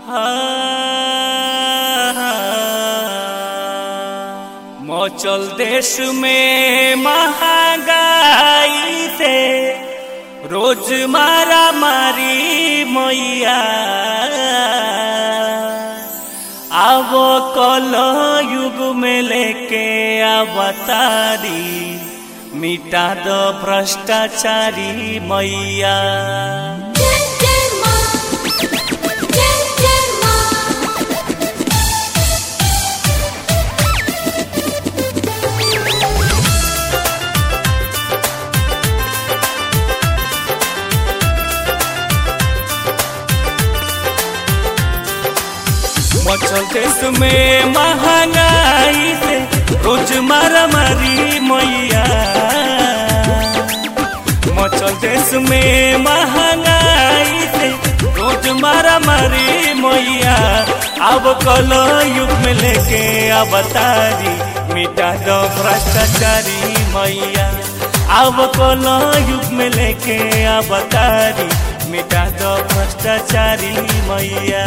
मचल देश में महंगाई से रोज मारा मारी मैया अब कल युग में लेके अवतारी मिटा दो भ्रष्टाचारी मैया जय जय मां जय जय मां मचल देश में महंगाई से रोज मारा मारी मैया मचल देश में महंगाई से रोज मारा मारी मैया अब कल युग में लेके अवतारी मिटा दो भ्रष्टाचारी मैया अब कल युग में लेके अवतारी मिटा दो भ्रष्टाचारी मैया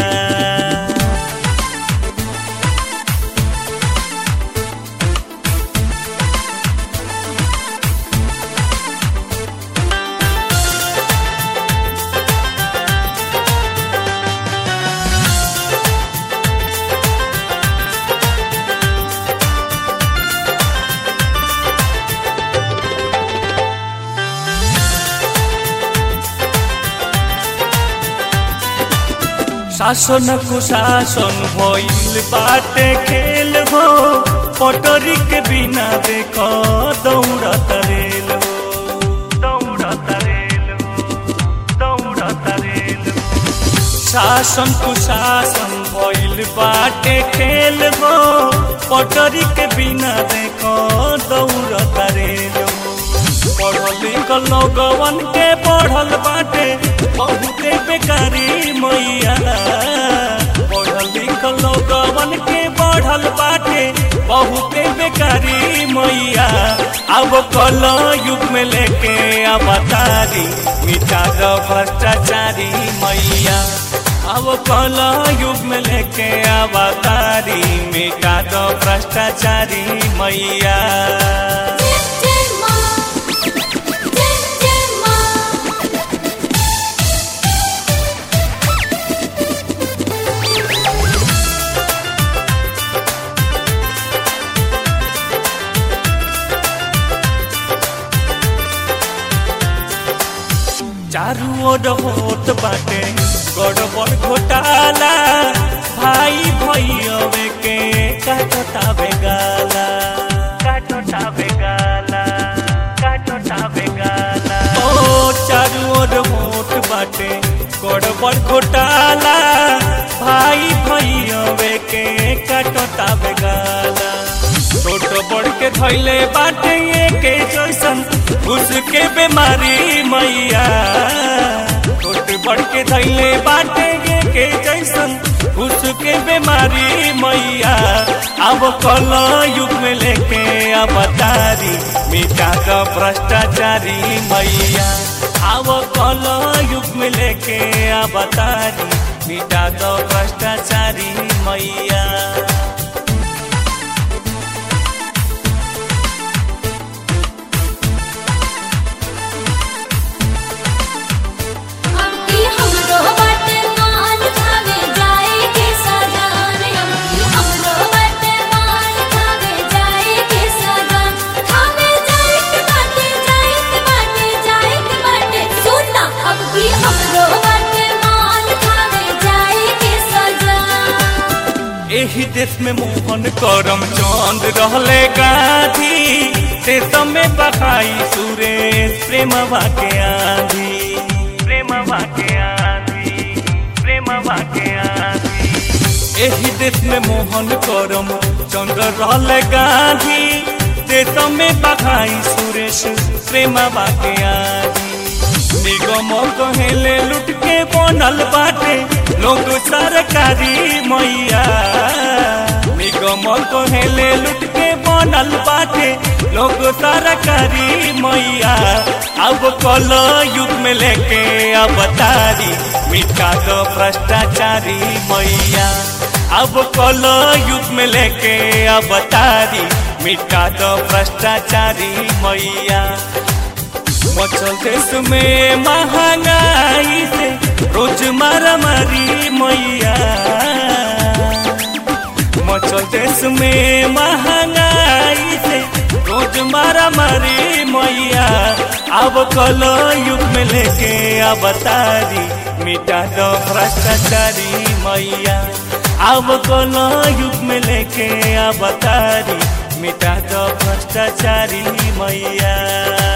शासन कुशासन भइल बाटे खेल हो पटरी के बिना देख दौड़त रेल हो दौड़त रेल हो दौड़त रेल हो शासन कुशासन भइल बाटे खेल हो पटरी के बिना देख दौड़त रेल हो पढ़ल लिखल लोगवन के पढ़ल बाटे बहुते बेकारी मैया पढ़ल लिखल लोगवन के पढ़ल बाटे बहुते बेकारी मैया अब कल युग में लेके अवतारी मिटा दो भ्रष्टाचारी मैया अब कल युग में लेके अवतारी मिटा दो भ्रष्टाचारी मैया जय जय मां जय जय मां चारू ओर होत बाटे गड़बड़ घोटाला भाई भैयवे के काटतावे गाला काटतावे गाला काटतावे गाला ओ चारू ओर होत बाटे गड़बड़ घोटाला भाई भैयवे के काटतावे गाला छोट बड़ के धैले बाटे के जैसन घुस के बीमारी मैया छोट बड़ के धैले बाटे के जैसन घुस के बीमारी मैया अब कल युग में लेके अवतारी मिटा दो भ्रष्टाचारी मैया अब कल युग में लेके अवतारी मिटा दो भ्रष्टाचारी मैया अब की हमरो बाटे मान खावे जाए के सजान अब की हमरो बाटे मान खावे जाए के सजान खावे जाए के बाटे जाए के बाटे जाए के बाटे सुनना अब की हमरो बाटे मान खावे जाए के सजान एही देश में मोहन करम चंद रहले गांधी देश में बहाई सुरेश प्रेम के आंधी प्रेम के आंधी प्रेम के आंधी एही देश में मोहन करम चंद रहले गांधी देश में बहाई सुरेश प्रेम के आंधी निगम कहेले लुट के बनल बाटे लोग सरकारी मैया निगम कहेले लुट के बनल बनल बाटे लोग सरकारी मैया अब कल युग में लेके अवतारी मिटा दो भ्रष्टाचारी मैया अब कल युग में लेके अवतारी मिटा दो भ्रष्टाचारी मैया मचल देश में महंगाई से रोज मारा मारी मैया मचल देश में महंगाई से रोज मारा मारी मैया अब कल युग में लेके अवतारी मिटा दो भ्रष्टाचारी मैया अब कल युग में लेके अवतारी मिटा दो भ्रष्टाचारी मैया